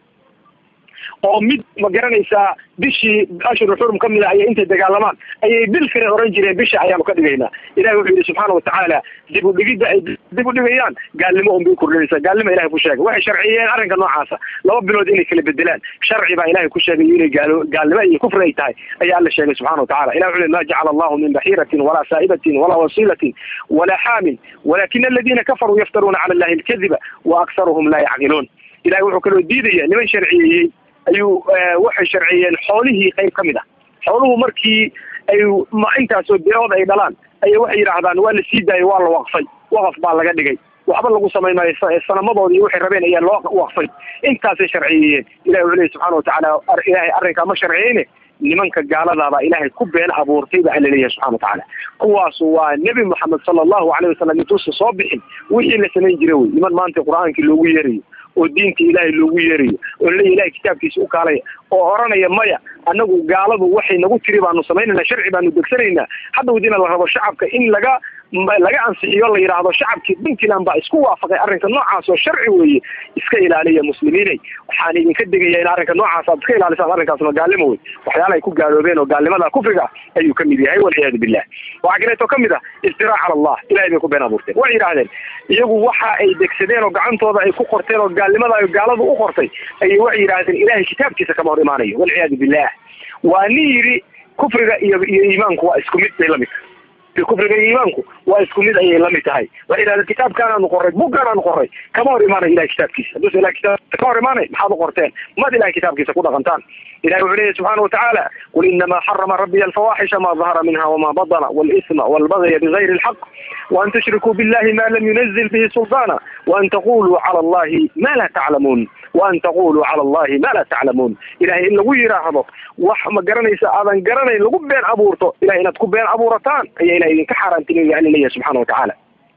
oo mid ma garanaysaa bishii ashhurul xurum ka mid a ayay intay dagaalamaan ayay bil kale oran jireen bisha ayaanu ka dhigaynaa ilahi wuxuu yidhi subxaana watacaala dib u dhigidda ay dib u dhigayaan gaalnimo unbay kordhinaysaa gaalnimo ilahay ku sheegay waxay sharciyeen arrinka noocaasa laba bilood inay kala bedelaan sharci baa ilahay ku sheegay inay gaalo gaalnimo iyo kufri ay tahay ayaa alla sheegay subxana watacala ilah wuxuu ma jacala allahu min baxiiratin walaa saa'ibatin walaa wasiilatin walaa xaamin walakina aladiina kafaruu yaftaruuna cala allahi alkadiba wa aksaruhum laa yacqiluun ilahay wuxuu kaloo diidaya niman sharciyeeyey ayuu waxay sharciyeen xoolihii qayb ka mid ah xooluhu markii ay intaasoo bilood ay dhalaan ayay waxay yidhaahdaan waa la sii daayay waa la waqfay waqaf baa laga dhigay waxba lagu samayn maayo sanamadoodii waxay rabeen ayaa loo waqfay intaasay sharciyeeyeen ilahi wuxuu leey subxana watacaala ilaahay arrinkaa ma sharciyeyne nimanka gaaladaabaa ilaahay ku been abuurtay ba alla leeyahay subxana watacaala kuwaasu waa nebi moxamed sala allahu alayh wasalam intuusa soo bixin wixii la samayn jira wey niman maanta qur-aankii loogu yeerayo oo diinta ilaahay loogu yeerayo oo laleeya ilahay kitaabkiisa u kaalaya oo oranaya maya annagu gaaladu waxay nagu tiri baanu samaynayna sharci baanu degsanaynaa hadda wadina la rabo shacabka in laga laga ansixiyo la yidhaahdo shacabkii puntland baa isku waafaqay arrinka noocaas oo sharci weeye iska ilaaliya muslimiinay waxaan idinka digaya in arrinka noocaas aad iska ilaalisaan arrinkaasna gaalnimo wey waxyaala ay ku gaaloobeen oo gaalnimada kufriga ayuu kamid yahay walciyaadu billah waxaa kaleeto kamid ah iftiraac cala allah ilahay bay ku been abuurteen waxay yidhahdeen iyagu waxa ay degsadeen oo gacantooda ay ku qorteen oo gaalnimada ay gaaladu u qortay ayay waxay yidhahdeen ilahay kitaabkiisa kama hor imaanayo walciyaadu billah waa nin yidhi kufriga iyo iyo iimaanku waa isku mid bay lamid tahay kufriga iyo iimaanku waa isku mid ayay lamid tahay waxay yidhahdeen kitaabkaanaanu qoray buggaanaanu qoray kama hor imaanayo ilahay kitaabkiisa haduusa ilahay kitaabkiisa ka hor imaanay maxaad u qorteen maad ilahay kitaabkiisa ku dhaqantaan ilahi wuxuu leeyahy subxaana watacaala qul inama xarama rabbiya alfawaaxisha ma dahara minha wama badana walisma walbagya bigayri alxaq waan tushrikuu billahi ma lam yunazil bihi sulطana waan taquluu cala allahi ma la taclamuun waan taquluu cala allahi ma la taclamuun ilahay in lagu yidhaahdo wax ma garanaysa aadan garanayn lagu been abuurto ilahay inaad ku been abuurataan ayaa ilahay idinka xaaraantinaya alla leeyahay subxana watacaala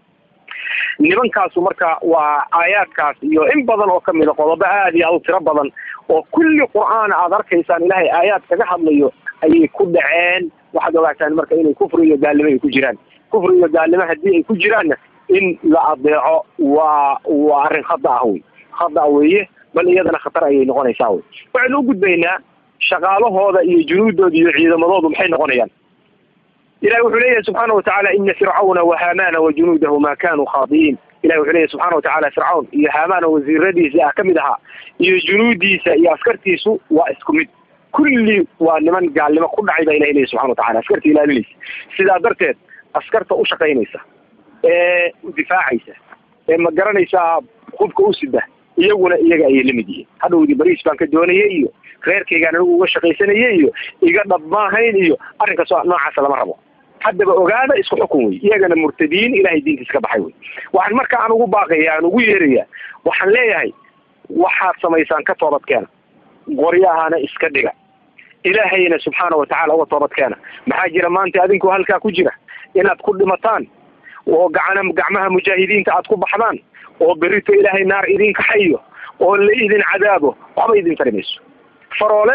nimankaasu marka waa aayaadkaas iyo in badan oo kamida qodobo aad iyo aad u tiro badan oo kulli qur'aana aad arkaysaan ilaahay aayaad kaga hadlayo ayay ku dhaceen waxaad ogaataan marka inay kufri iyo gaalnimo ay ku jiraan kufri iyo gaalnimo haddii ay ku jiraanna in la adeeco waa waa arrin khada ah wey khada weeye bal iyadana khatar ayay noqonaysaa wey waxaynu u gudbaynaa shaqaalahooda iyo junuudooda iyo ciidamadoodu maxay noqonayaan ilahi wuxuu leeyahay subxaana watacaala ina fircawna wahaamana wajunuudahu ma kanuu khaadiyiin ilahi wuxuu leeyahy subxana watacaala fircawn iyo haamaana wasiiradiisa ah kamid ahaa iyo junuudiisa iyo askartiisu waa isku mid kulli waa niman gaalnimo ku dhacay baa ilahi leeyahy subxana watacala askarta ilaalinaysa sidaa darteed askarta u shaqaynaysa ee difaacaysa ee ma garanaysaa hubka u sida iyaguna iyaga ayay lamid yihiin hadhowdii bariis baan ka doonayay iyo reerkaygaan anigu uga shaqaysanayay iyo iga dhab maahayn iyo arrinkaas noocaasa lama rabo haddaba ogaada isku xukun wey iyagana murtadiin ilahay diintiisa ka baxay wey waxaan marka aan ugu baaqaya aan ugu yeeraya waxaan leeyahay waxaad samaysaan ka toobadkeena qoryahana iska dhiga ilaahayna subxaana watacaala uga toobadkeena maxaa jira maanta adinku halkaa ku jira inaad ku dhimataan oo gacana gacmaha mujaahidiinta aad ku baxdaan oo berito ilaahay naar idin kaxayo oo la idin cadaabo waxba idin tari mayso faroolena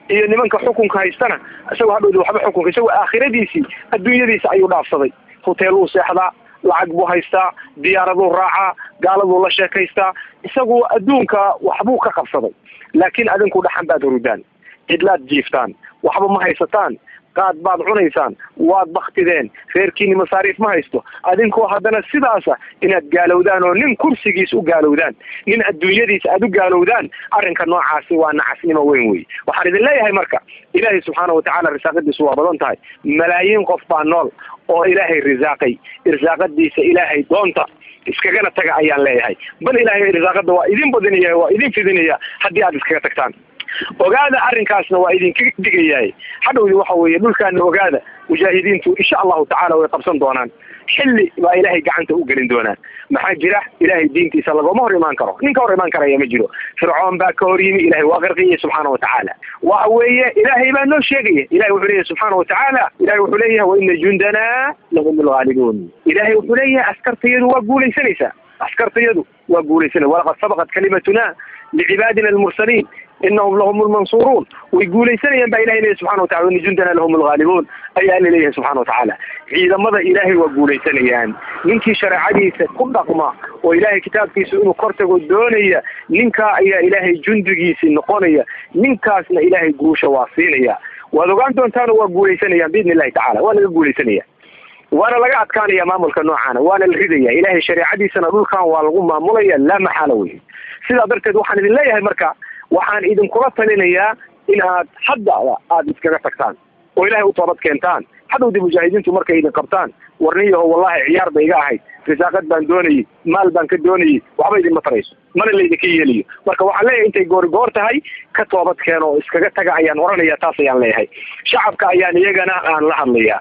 iyo nimanka xukunka haystana isagoo hadhowda waxba xukunka isagoo aakhiradiisii adduunyadiisa ayuu dhaafsaday hoteeluu seexdaa lacag buu haystaa diyaaraduu raacaa gaaladuu la sheekaystaa isagu adduunka waxbuu ka qabsaday laakiin adinku dhaxan baad hurudaan cidlaad jiiftaan waxba ma haysataan qaad baad cunaysaan waad baktideen reerkiini masaariif ma haysto adinkoo haddana sidaasa inaad gaalowdaan oo nin kursigiis u gaalowdaan nin adduunyadiisa aad u gaalowdaan arrinka noocaasi waa nacasnimo weyn wey waxaan idin leeyahay marka ilaahay subxaana watacaala risaaqadiisu waa badan tahay malaayiin qof baa nool oo ilaahay risaaqay irsaaqadiisa ilaahay doonta iskagana taga ayaan leeyahay bal ilaahay risaaqada waa idin badinaya waa idin fidinaya haddii aad iskaga tagtaan ogaada arrinkaasna waa idinkaga digayahay hadhowdi waxa weeye dhulkaana ogaada mujaahidiintu insha allahu tacaala way qabsan doonaan xilli baa ilaahay gacanta u gelin doonaan maxaa jira ilaahay diintiisa lagoma hor imaan karo nin ka hor imaan karaya ma jiro fircoon baa ka hor yimi ilahay waa qarqiyay subxaana watacaala waxa weeye ilaahay baa noo sheegaya ilahay wuxuu leeyahay subxaana watacaala ilahay wuxuu leeyahay waina jundana lahum lghaalibuun ilahay wuxuu leeyahay askartayadu waa guulaysanaysaa askartayadu waa guulaysanay walaqad sabaqat kalimatuna licibaadina almursaliin inahum lahum lmansuruun way guulaysanayaan baa ilahay leeyahy subxana watacala ina jundana lahum lghaalibuun ayaa alla leeyahay subxana watacaala ciidamada ilaahay waa guulaysanayaan ninkii shareecadiisa ku dhaqma oo ilaahay kitaabkiisa inuu kortago doonaya ninkaa ayaa ilaahay jundigiisii noqonaya ninkaasna ilaahay guusha waa siinaya waad ogaan doontaana waa guulaysanayaan biidni illahi tacala waa laga guulaysanaya waana laga adkaanaya maamulka noocaana waana la ridaya ilaahay shareecadiisana dhulkan waa lagu maamulaya laa maxaala wey sidaa darteed waxaan idin leeyahay marka waxaan idinkula talinayaa in aad haddaba aada iskaga tagtaan oo ilaahay u toobad keentaan hadhowdii mujaahidiintu markay idin qabtaan warniyaho wallahi ciyaar ba iga ahayd risaaqad baan doonayay maal baan ka doonayay waxba idinma tarayso mana laydinka yeelayo marka waxaan leeyahay intay goori goor tahay ka toobad keeno oo iskaga taga ayaan oranaya taas ayaan leeyahay shacabka ayaan iyagana aan la hadlayaa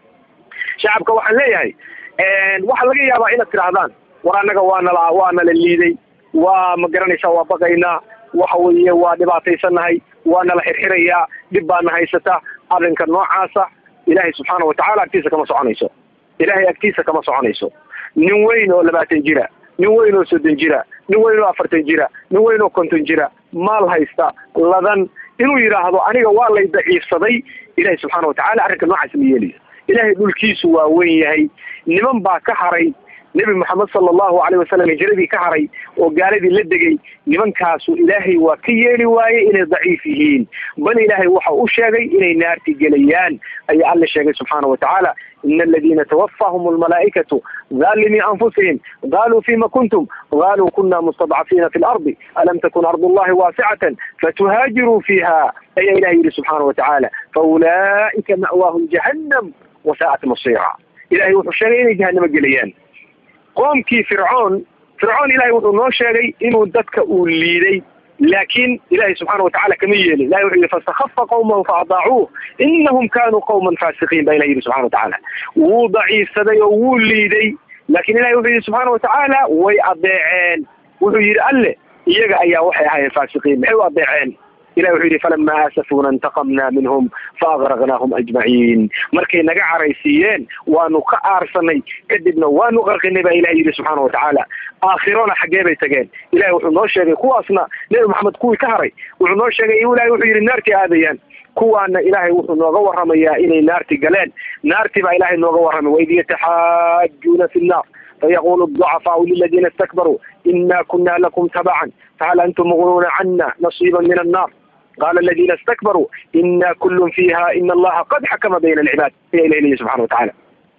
shacabka waxaan leeyahay waxaa laga yaabaa inaad tidhaahdaan war annaga waa nala waa nala liiday waa ma garanaysaa waa baqaynaa waxa weeye waa dhibaataysanahay waa nala xirxirayaa dhib baana haysata arrinka noocaasa ilaahay subxaana watacaala agtiisa kama soconayso ilaahay agtiisa kama soconayso nin weyn oo labaatan jira nin weyn oo soddon jira nin weyn oo afartan jira nin weyn oo konton jira maal haysta ladan inuu yidhaahdo aniga waa lay daciifsaday ilahay subxaana watacaala arrinka noocaas ma yeelayo ilaahay dhulkiisu waa weyn yahay niman baa ka haray nebi moxamed sala allahu alayh wasalam hijiradii ka haray oo gaaladii la degay nimankaasu ilaahay waa ka yeeli waaye inay daciif yihiin bal ilaahay waxa u sheegay inay naarti gelayaan ayaa alla sheegay subxaana watacaala ina aladina tawafahum almalaa'ikatu daalimii anfusihim qaluu fima kuntum qaluu kuna mustadcafiina fi lardi alam takun ardu llahi waasicatan fatuhaajiruu fiiha ayaa ilahay yihi subxaana watacaala faulaa'ika ma'waahum jahannam wasaa'at masira ilahay wuxuu sheegay inay jahanamo gelayaan qoomkii fircoon fircoon ilahay wuxuu noo sheegay inuu dadka uu liiday laakiin ilahay subxaana watacala kama yeelin ilahay wuxuu yihi fastakhafa qawmahu faadaacuuh inahum kanuu qawman faasiqiin baa ilahi yihi subxana watacaala wuu daciifsaday oo wuu liiday laakiin ilahay wuxuu yihi subxaana watacaala way adeeceen wuxuu yihi alle iyaga ayaa waxay ahaayeen faasiqiin maxay u adeeceen ilahi wuxuu yidhi falama aasafuna intaqamna minhum faagraqnaahum ajmaciin markay naga caraysiiyeen waanu ka aarsanay kadibna waanu qarqinay baa ilahi yidhi subxaana watacaala aakhirona xaggee bay tageen ilahi wuxuu noo sheegay kuwaasna nebi maxamed kuwii ka haray wuxuu noo sheegay ilahi wuxuu yidhi naartii aadayaan kuwaana ilaahay wuxuu nooga waramayaa inay naarti galeen naarti baa ilahay nooga warramay waid yataxaajuuna fi nnaar fayaqulu الضعفاء للذين استكبروا إنا كنا لكم تبعا فهل أنتم مغنون عنا نصيبا من النار قال الذين استكبروا إنا كل فيها إن الله قد حكم بين العباد يا إلهي سبحانه وتعالى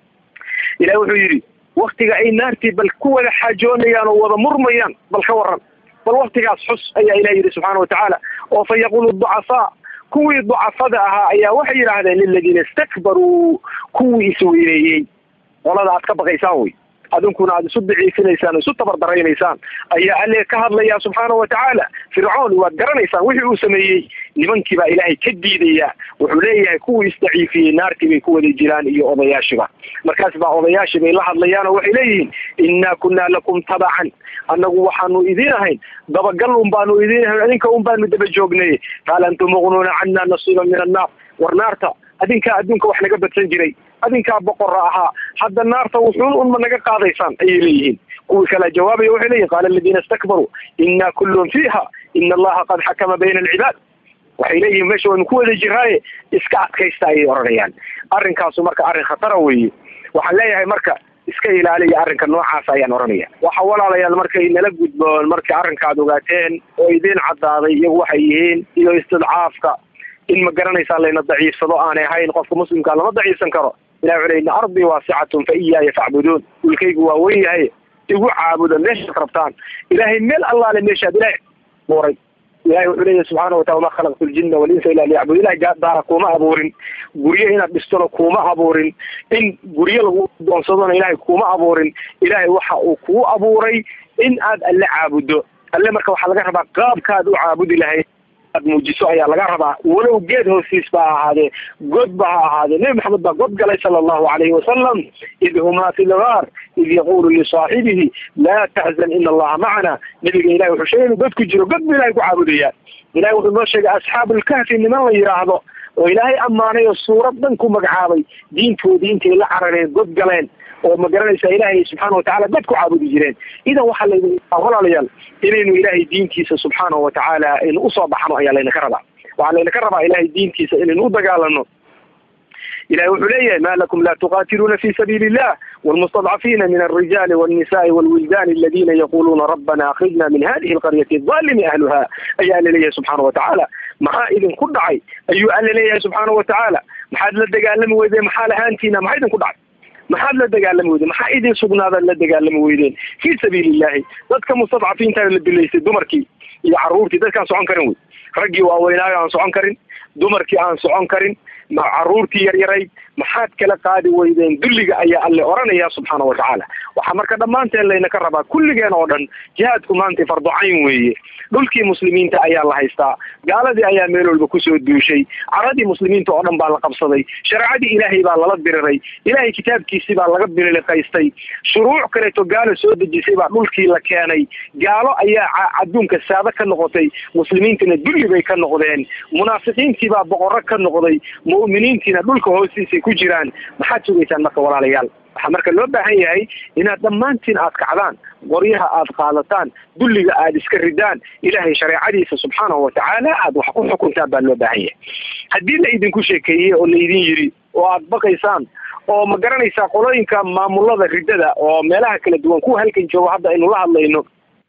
إلهي wuxuu yidhi waktiga ay naartii bal ku wada xaajoonayaan oo wada murmayaan bal ka waran bal waktigaas xus ayaa ilahi yidhi subxaana watacaala oo fa yaqulu ducafaa kuwii ducafada ahaa ayaa waxay yidhaahdeen liladiina istakbaruu kuwii isweyneeyey qolada aad ka baqaysaan wey adinkuna aada isu daciifinaysaan isu tabardaraysaan ayaa alle ka hadlaya subxaana watacaala fircoon waad garanaysaan wixii uu sameeyey nimankii baa ilaahay ka diidaya wuxuu leeyahay kuwii isdaciifiyey naartii bay ku wada jiraan iyo odayaashiba markaas baa odayaashii bay la hadlayaan oo waxay leeyihiin innaa kunaa lakum tabacan annagu waxaanu idiin ahayn dabagal un baanu idiin ahayn adinka un baanu daba joognay qaal antum muqnuuna cana nasiiba min annaar war naarta adinkaa adduunka wax naga badsan jiray adinkaa boqora ahaa hadda naarta wuxuun unma naga qaadaysaan ayay leeyihiin kuwii kala jawaabaya waxay leeyihin qaala aladiina istakbaruu inna kullun fiiha ina allaha qad xakama bayna alcibaad waxay leeyihiin meesha waynu ku wada jiraaye iska adkaysta ayay odhanayaan arrinkaasu marka arrin khatara weeye waxaan leeyahay marka iska ilaaliya arrinka noocaas ayaan odhanaya waxa walaalayaal markay nala gudboon markay arrinkaad ogaateen oo idiin caddaaday iyagu waxay yihiin iyo istidcaafka in ma garanaysaa layna daciifsado aanay ahayn qofka muslimkaa lama daciifsan karo ilahi wuxuu leyi arbii waasicatun fa iyaaya facbuduun dhulkaygu waa wen yahay igu caabuda meeshaad rabtaan ilaahay meel allaale meeshaad ilahay buuray ilahay wuxuu leeyahy subxaana watala wama khalaqtu ljina walinsa ila liyacbud ilahay daara kuuma abuurin guryo inaad dhistona kuuma abuurin in guryo lagu doonsadona ilahay kuuma abuurin ilahay waxa uu kuu abuuray in aad alle caabuddo alle marka waxaa laga rabaa qaabkaad u caabudi lahayd aad muujiso ayaa laga rabaa walow geed hoostiis ba ha ahaadee god ba ha ahaadee nebi maxamed baa god galay sala allahu calayhi wasalam id humaa fi lgaar id yaqulu lisaaxibihi laa taxzan ina allaha macana nebiga ilahi wuxuu sheegay inuu god ku jiro god bu ilahay ku caabudaya ilahi wuxuu noo sheegay asxaabu lkahfi niman la yidhaahdo oo ilaahay ammaanay oo suurad dhan ku magacaabay diintoodii intay la carareen god galeen oo ma garanaysaa ilaahay subxaana watacala dad ku caabudi jireen idan waxaa laydin walaalayaal inaynu ilaahay diintiisa subxaana watacaala aynu usoo baxno ayaa laynaka rabaa waxaa laynaka rabaa ilaahay diintiisa inaynu u dagaalano ilahi wuxuu leeyahay ma lakum la tuqatiluuna fi sabiili illah wlmustadcafiina min alrijaali wاlnisaءi wاlwildan aladina yaquluuna rabbana akrijna min hadihi alqaryati alimi ahluha ayaa alla leeyahay subxaana watacaala maxaa idinku dhacay ayuu alla leeyahay subxaana watacaala maxaad la dagaalami weydeen maxaa lahaantiina maxaa idinku dhacay maxaad la dagaalami weydeen maxaa idin sugnaadaad la dagaalami weydeen fii sabiili illahi dadka mustadcafiintaana la dilaysay dumarkii iyo caruurtii dadkaan socon karin wey raggii waaweynaayo aan socon karin dumarkii aan socon karin caruurtii yaryarayd maxaad kala qaadi weydeen dulliga ayaa alle oranaya subxaana watacaala waxaa marka dhammaanteen laynaka rabaa kulligeen oo dhan jihaadku maanta fardocayn weeye dhulkii muslimiinta ayaa la haystaa gaaladii ayaa meel walba kusoo duushay caradii muslimiinta oo dhan baa la qabsaday shareecadii ilaahay baa lala diriray ilaahay kitaabkiisii baa laga bililiqaystay shuruuc kaleeto gaalo soo dejisay baa dhulkii la keenay gaalo ayaa adduunka saado ka noqotay muslimiintina dulli bay ka noqdeen munaafiqiintii baa boqorro ka noqday mu'miniintiina dhulka hoostiisay ku jiraan maxaad sugaysaan marka walaalayaal waxaa marka loo baahan yahay inaad dhammaantiin aad kacdaan qoryaha aad qaadataan dulliga aad iska ridaan ilaahay shareecadiisa subxaanahu watacaala aad wax ku xukuntaan baa loo baahan yahay haddii la idinku sheekeeyey oo laydin yidhi oo aad baqaysaan oo ma garanaysaa qolooyinka maamulada riddada oo meelaha kala duwan kuwa halkan joogo hadda aynu la hadlayno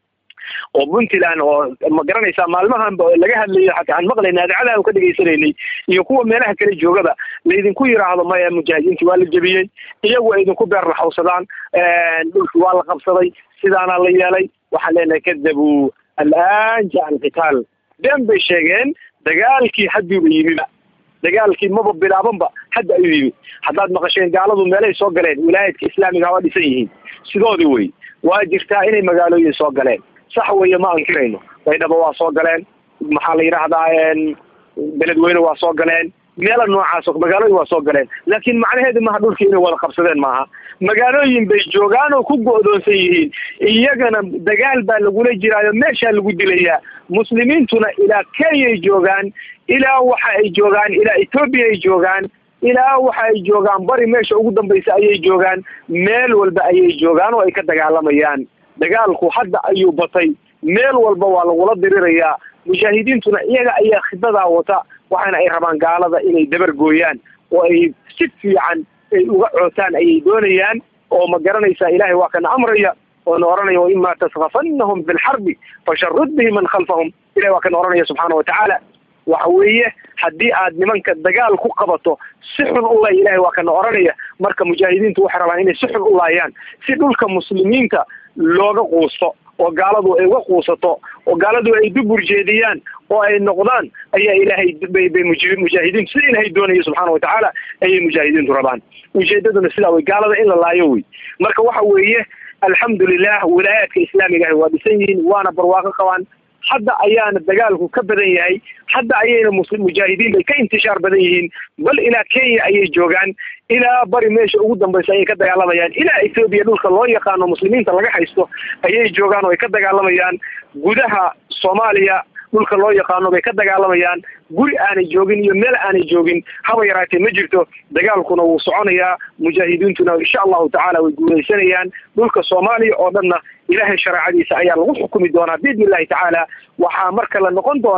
oo puntland oo ma garanaysaa maalmahan laga hadlayo xataa aan maqlayna adeecadaha ka dhegaysanaynay iyo kuwa meelaha kale joogaba laydinku yidhaahdo maya mujaahidiintii waa la jebiyey iyagu ay idinku beer laxawsadaan dhulki waa la qabsaday sidaana la yeelay waxaan leenahay kadabuu alaan jaa alqitaal been bay sheegeen dagaalkii hadduuba yimiba dagaalkii maba bilaabanba hadda ayuu yimi haddaad maqasheen gaaladu meelay soo galeen wilaayadka islaamiga waa dhisan yihiin sidoodii wey waa jirtaa inay magaalooyin soo galeen sax weeye ma ankirayno baydhabo waa soo galeen maxaa la yidhaahdaa beledweyne waa soo galeen meela noocaas magaalooyin waa soo galeen laakiin macnaheedu maha dhulkii inay wada qabsadeen maaha magaalooyin bay joogaan oo ku go'doonsan yihiin iyagana dagaal baa lagula jiraayo meeshaa lagu dilayaa muslimiintuna ilaa kenyay joogaan ilaa waxa ay joogaan ilaa etoobiya ay joogaan ilaa waxa ay joogaan bari meesha ugu dambaysa ayay joogaan meel walba ayay joogaan oo ay ka dagaalamayaan dagaalku hadda ayuu batay meel walba waa lagula dirirayaa mujaahidiintuna iyaga ayaa khidadaa wata waxaana ay rabaan gaalada inay dabar gooyaan oo ay si fiican ay uga cootaan ayay doonayaan oo ma garanaysaa ilaahay waa kana amraya oona oranaya waima taskafannahum bilxarbi fasharud bihi man khalfahum ilahay waa kana oranaya subxaana watacaala waxa weeye haddii aad nimanka dagaal ku qabato si xun u lay ilahay waa kana oranaya marka mujaahidiintu waxay rabaan inay si xun u laayaan si dhulka muslimiinta looga quusto oo gaaladu ay uga quusato oo gaaladu ay dubur jeediyaan oo ay noqdaan ayaa ilaahay bay bay mujaahidiintu sida ilaahay doonaya subxaana watacaala ayay mujaahidiintu rabaan ujeedaduna sidaa wey gaalada in la laayo wey marka waxa weeye alxamdulilah wilaayaadka islaamiga ahi waa dhisan yihiin waana barwaaqo qabaan hadda ayaana dagaalku ka badan yahay hadda ayayna mujaahidiin bay ka intishaar badan yihiin bal ilaa kenya ayay joogaan ilaa bari meesha ugu dambaysa ayay ka dagaalamayaan ilaa ethoobiya dhulka loo yaqaano muslimiinta laga haysto ayay joogaan oo ay ka dagaalamayaan gudaha soomaaliya dhulka loo yaqaano bay ka dagaalamayaan guri aanay joogin iyo meel aanay joogin haba yaraatee ma jirto dagaalkuna wuu soconayaa mujaahidiintuna insha allahu tacaala way guulaysanayaan dhulka soomaaliya oo dhanna ilaahay shareecadiisa ayaa lagu xukumi doonaa biidni illahi tacaala waxaa marka la noqon doonaa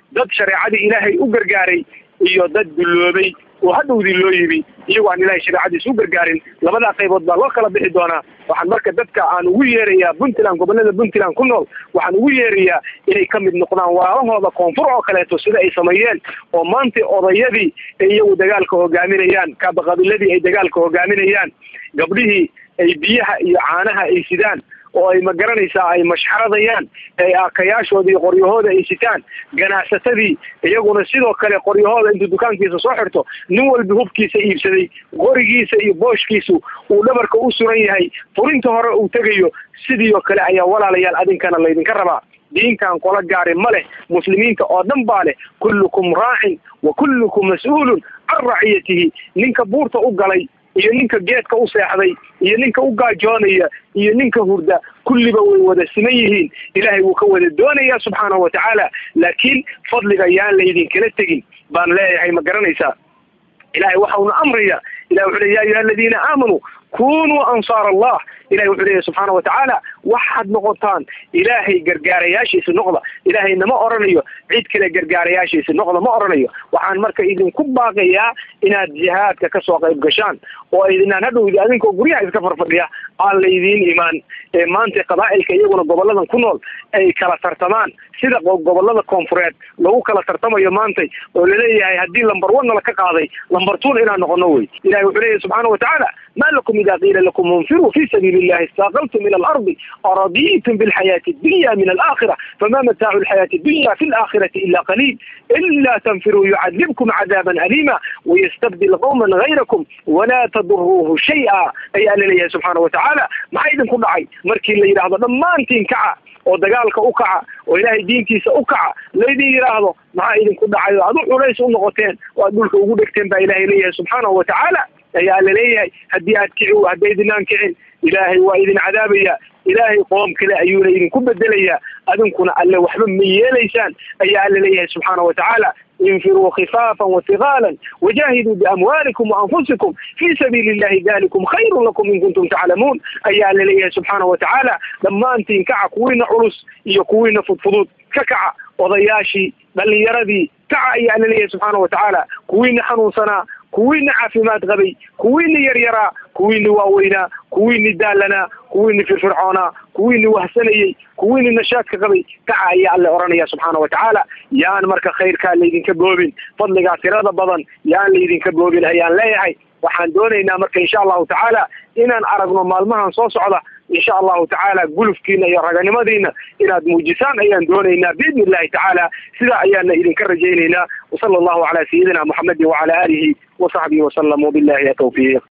dad shareecadii ilaahay u gargaaray iyo dad dulloobay oo hadhowdii loo yimi iyagoo aan ilahay shareecadiisa u gargaarin labadaa qaybood baa loo kala bixi doonaa waxaan marka dadka aan ugu yeerayaa puntland gobolada puntland ku nool waxaan ugu yeerayaa inay ka mid noqdaan walaalahooda koonfur oo kaleeto sida ay sameeyeen oo maanta odayadii ay iyagu dagaalka hogaaminayaan kaabaqabiladii ay dagaalka hogaaminayaan gabdhihii ay biyaha iyo caanaha ay sidaan oo ay ma garanaysaa ay mashxaradayaan ay aakayaashooda iyo qoryahooda ay sitaan ganacsatadii iyaguna sidoo kale qoryahooda intuu dukaankiisa soo xirto nin walba hubkiisa iibsaday qorigiisa iyo booshkiisu uu dhabarka u suran yahay furinta hore uu tegayo sidii oo kale ayaa walaalayaal adinkana laydinka rabaa diinkan qola gaari ma leh muslimiinta oo dhan baa leh kullukum raacin wa kullukum mas-uulun can raciyatihi ninka buurta u galay iyo ninka geedka u seexday iyo ninka u gaajoonaya iyo ninka hurda kulliba way wada siman yihiin ilaahay wuu ka wada doonayaa subxaanahu watacaala laakiin fadliga yaan laydinkala tegin baan leeyahay ma garanaysaa ilahay waxa uuna amraya ilahi wuxuu le ya ayuha aladiina aamanuu kunuu ansaar allah ilahay wuxuu leeyahy subxaana watacaala waxaad noqotaan ilaahay gargaarayaashiisa noqda ilaahay nama oranayo cid kale gargaarayaashiisa noqda ma oranayo waxaan marka idinku baaqayaa inaad jihaadka kasoo qayb gashaan oo idinaan hadhowdi adinkoo guryaha iska farfadhiya aan laydiin imaan ee maanta qabaa'ilka iyaguna goboladan ku nool ay kala tartamaan sida gobolada koonfureed lagu kala tartamayo maantay oo laleeyahay haddii lambar one nala ka qaaday lambar two inaan noqono wey ilahay wuxuu leeyahy subxaana watacaala ma lakum ida qiila lakum munfiruu fi sabiili illahi istaqaltum ila alardi araditum bilxayaati addunya min alaakhira fama mataacu lxayaati addunya fi alaakhirati ila qaliil ila tanfiruu yucadibkum cadaaban alima wayastabdil qawman gayrakum walaa taduruuhu shay-a ayaa laleeyahay subxaana watacaala maxaa idinku dhacay markii la yidhaahdo dhammaantiin kaca oo dagaalka u kaca oo ilaahay diintiisa u kaca laydin yidhaahdo maxaa idinku dhacay oo ad u culays u noqoteen oo aad dhulka ugu dhegteen baa ilahay leeyahay subxaanahu watacaala ayaa laleeyahay haddii aad kici haddaydinaan kicin ilaahay waa idin cadaabaya ilaahay qoom kale ayuuna idinku bedelayaa adinkuna alle waxba ma yeelaysaan ayaa alla leeyahay subxaana watacaala infiruu khifaafan wahiqaalan wajahiduu biamwaalikum waanfusikum fii sabiili illahi dalikum khayrun lakum in kuntum taclamuun ayaa alla leeyahay subxaana watacaala dhammaantiin kaca kuwiina culus iyo kuwiina fudfudud ka kaca odayaashii dhalinyaradii kaca ayaa alla leeyahay subxaana watacaala kuwiina xanuunsanaa kuwiina caafimaad qabay kuwiina yaryaraa kuwiini waaweynaa kuwiini daalanaa kuwiini firfircoonaa kuwiini wahsanayey kuwiini nashaadka qabay kaca ayaa alle oranaya subxaana watacaala yaan marka khayrkaa laydinka boobin fadligaa tirada badan yaan laydinka boobin ayaan leeyahay waxaan doonaynaa marka insha allahu tacaala inaan aragno maalmahan soo socda insha allahu tacaala gulufkiina iyo raganimadiina inaad muujisaan ayaan doonaynaa biidni illahi tacaala sidaa ayaana idinka rajaynaynaa wasala allahu calaa sayidina muxamedin wacala aalihi wasaxbihi wasalam wabillahi tawfiiq